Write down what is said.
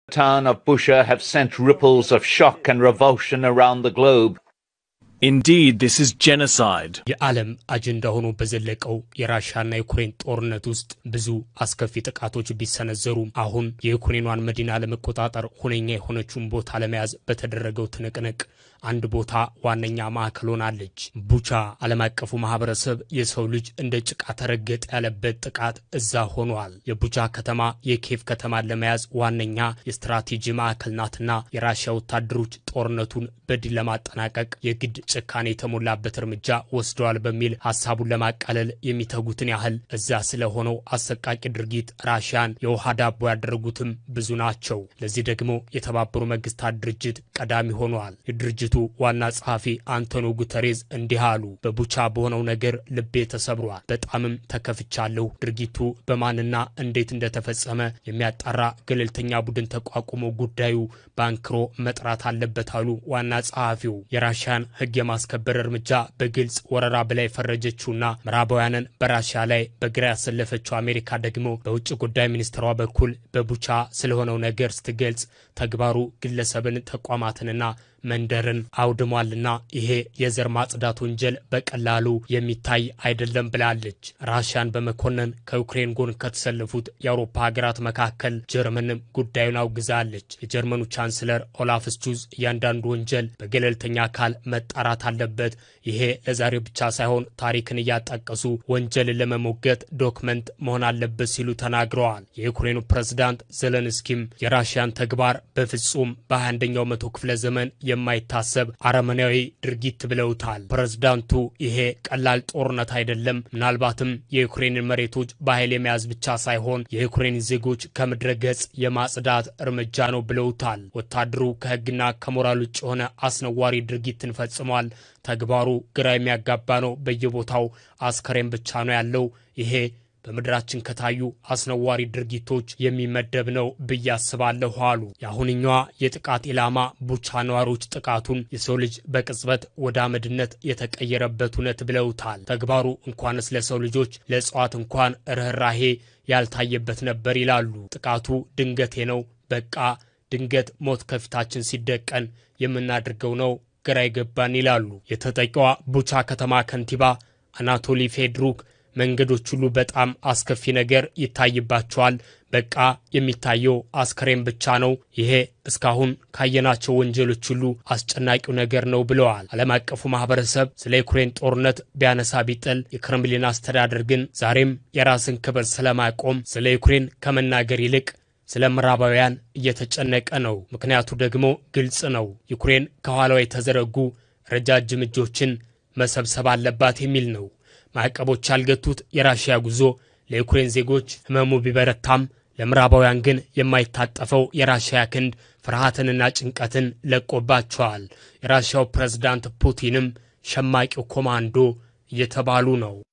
town of Busha have sent ripples of shock and revulsion around the globe. Indeed, this is genocide. የዓለም አጀንዳ ሆኖ በዘለቀው የራሽያና የዩክሬን ጦርነት ውስጥ ብዙ አስከፊ ጥቃቶች ቢሰነዘሩም አሁን የዩክሬኗን መዲና ለመቆጣጠር ሁነኛ የሆነችውን ቦታ ለመያዝ በተደረገው ትንቅንቅ አንድ ቦታ ዋነኛ ማዕከል ሆናለች። ቡቻ ዓለም አቀፉ ማህበረሰብ የሰው ልጅ እንደ ጭቃ ተረገጠ ያለበት ጥቃት እዛ ሆኗል። የቡቻ ከተማ የኬቭ ከተማን ለመያዝ ዋነኛ የስትራቴጂ ማዕከል ናትና የራሽያ ወታደሮች ጦርነቱን በድል ለማጠናቀቅ የግድ ጭካኔ የተሞላበት እርምጃ ወስደዋል በሚል ሀሳቡን ለማቃለል የሚተጉትን ያህል እዛ ስለሆነው አሰቃቂ ድርጊት ራሽያን የውሃ ዳቦ ያደረጉትም ብዙ ናቸው። ለዚህ ደግሞ የተባበሩ መንግስታት ድርጅት ቀዳሚ ሆኗል። የድርጅቱ ዋና ጸሐፊ አንቶኒዮ ጉተሬዝ እንዲህ አሉ። በቡቻ በሆነው ነገር ልቤ ተሰብሯል፣ በጣምም ተከፍቻለሁ። ድርጊቱ በማንና እንዴት እንደተፈጸመ የሚያጣራ ገለልተኛ ቡድን ተቋቁሞ ጉዳዩ በአንክሮ መጥራት አለበት አሉ ዋና ጸሐፊው። የራሽያን ሕግ የማስከበር እርምጃ በግልጽ ወረራ ብላ የፈረጀችውና ምዕራባውያንን በራሽያ ላይ በግራ ያሰለፈችው አሜሪካ ደግሞ በውጭ ጉዳይ ሚኒስትሯ በኩል በቡቻ ስለሆነው ነገር ስትገልጽ ተግባሩ ግለሰብን ተቋማትንና መንደርን አውድሟልና ይሄ የዘር ማጽዳት ወንጀል በቀላሉ የሚታይ አይደለም ብላለች። ራሽያን በመኮነን ከዩክሬን ጎን ከተሰለፉት የአውሮፓ ሀገራት መካከል ጀርመንም ጉዳዩን አውግዛለች። የጀርመኑ ቻንስለር ኦላፍ ስቹዝ እያንዳንዱ ወንጀል በገለልተኛ አካል መጣራት አለበት፣ ይሄ ለዛሬ ብቻ ሳይሆን ታሪክን እያጣቀሱ ወንጀልን ለመሞገት ዶክመንት መሆን አለበት ሲሉ ተናግረዋል። የዩክሬኑ ፕሬዝዳንት ዘለንስኪም የራሽያን ተግባር በፍጹም በ21ኛው መቶ ክፍለ ዘመን የማይታሰብ አረመናዊ ድርጊት ብለውታል። ፕሬዝዳንቱ ይሄ ቀላል ጦርነት አይደለም፣ ምናልባትም የዩክሬንን መሬቶች በኃይል የመያዝ ብቻ ሳይሆን የዩክሬን ዜጎች ከምድረ ገጽ የማጽዳት እርምጃ ነው ብለውታል። ወታደሩ ከሕግና ከሞራል ውጭ የሆነ አስነዋሪ ድርጊትን ፈጽሟል። ተግባሩ ግራ የሚያጋባ ነው። በየቦታው አስከሬን ብቻ ነው ያለው። ይሄ በምድራችን ከታዩ አስነዋሪ ድርጊቶች የሚመደብ ነው ብዬ አስባለሁ አሉ። የአሁንኛዋ የጥቃት ኢላማ ቡቻ ነዋሪዎች ጥቃቱን የሰው ልጅ በቅጽበት ወደ አመድነት የተቀየረበት እውነት ብለውታል። ተግባሩ እንኳንስ ለሰው ልጆች ለእጽዋት እንኳን ርኅራሄ ያልታየበት ነበር ይላሉ። ጥቃቱ ድንገቴ ነው። በቃ ድንገት ሞት ከፊታችን ሲደቀን የምናደርገው ነው ግራ ይገባን ይላሉ። የተጠቂዋ ቡቻ ከተማ ከንቲባ አናቶሊ ፌድሩክ መንገዶች ሁሉ በጣም አስከፊ ነገር ይታይባቸዋል። በቃ የሚታየው አስከሬን ብቻ ነው። ይሄ እስካሁን ካየናቸው ወንጀሎች ሁሉ አስጨናቂው ነገር ነው ብለዋል። ዓለም አቀፉ ማህበረሰብ ስለ ዩክሬን ጦርነት ቢያነሳ ቢጥል፣ የክሬምሊን አስተዳደር ግን ዛሬም የራስን ክብር ስለማቆም ስለ ዩክሬን ከመናገር ይልቅ ስለ ምዕራባውያን እየተጨነቀ ነው። ምክንያቱ ደግሞ ግልጽ ነው። ዩክሬን ከኋላዋ የተዘረጉ ረጃጅም እጆችን መሰብሰብ አለባት የሚል ነው። ማዕቀቦች ያልገቱት የራሽያ ጉዞ ለዩክሬን ዜጎች ህመሙ ቢበረታም ለምዕራባውያን ግን የማይታጠፈው የራሽያ ክንድ ፍርሃትንና ጭንቀትን ለቆባቸዋል። የራሽያው ፕሬዝዳንት ፑቲንም ሸማቂው ኮማንዶ እየተባሉ ነው።